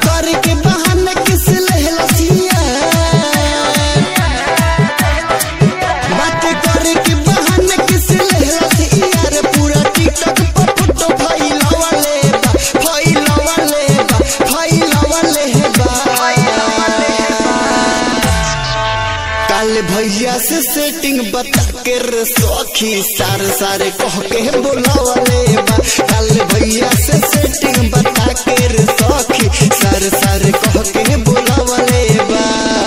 करे के बहाना किस लहलसिया बात करे के बहाना किस लहलसिया रे पूरा टिकटॉक पर फोटो फैलावले बा फैलावले बा फैलावले बा काल भैया से सेटिंग बता के रे सखी सार सारे कह के बोलावले बा काल भैया से सेटिंग बता के रे सखी सार सारे कह के बोलावले बा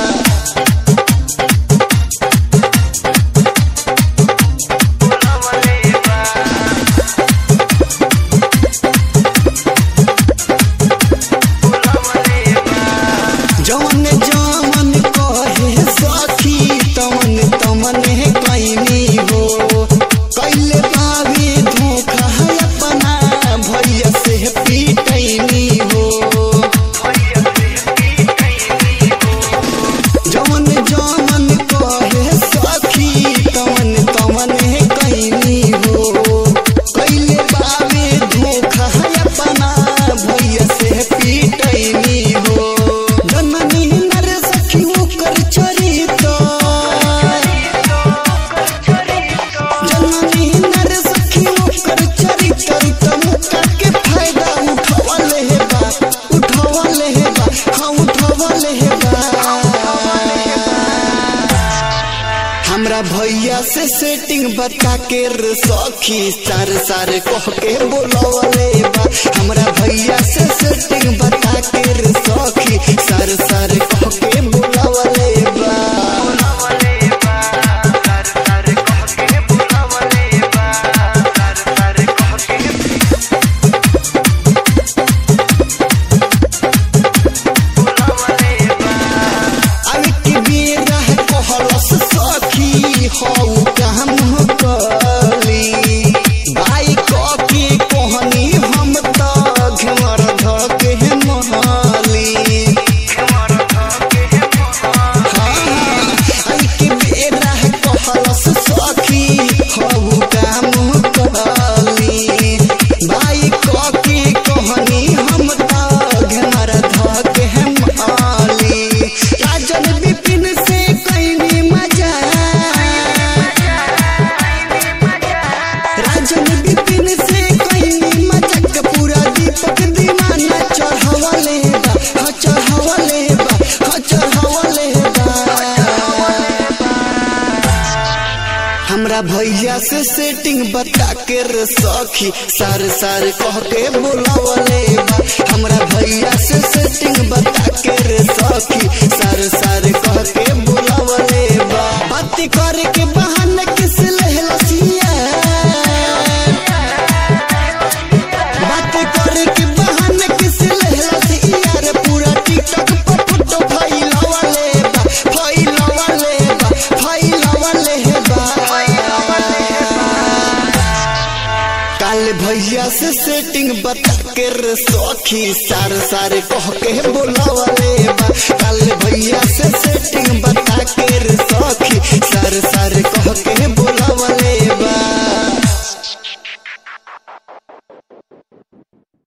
जवन जवन कहे सखी तवन तमन कैनी हो कैले बाबी धोखा अपना भैया से पीटैनी हो जवन जवन कहे सखी तवन तवन कैनी हो कैले बाबी धोखा अपना भैया से पीटैनी हो जननी नर सखी ओकर चरित जननी नर सखी ओकर चरित्र तमुका के फायदा उठवले हे बा उठवले हे बा हाँ उठवले हे बा हमरा भैया से सेटिंग बता के रे सखी सार सार कह के बोलवले बा हमरा भैया से सेटिंग बता के रे सखी सार सार कह के बोलवले बा अब की बेरा कहलस सखी हौ काम कली बाई क के कहनी हम त घमर ध के महली अब की बेरा कहलस सखी हौ काम कली बाई क के कहनी हम त घमर ध के महली राजन विपिन से कैनी मजा राजन विपिन से कैनी मजाक पूरा दीपक दीवाना चढ़वले बा हाँ चढ़वले बा हाँ चढ़वले बा हमरा भैया से सेटिंग बता के रे सखी सार सार कह के बोलावले बा हमरा भैया से सेटिंग बता के रे सखी सार सार कह के बोलावले बा बात करे के बहाना किस लहलसिया बात करे के बहाना किस लहलसिया रे पूरा टिकटॉक पर फोटो फैलावले बा फैलावले बा फैलावले बा काल भैया से सेटिंग बता के रे सखी सार सार कह के बोलावले बा काल भैया से सेटिंग बता के रे सखी सार सार कह के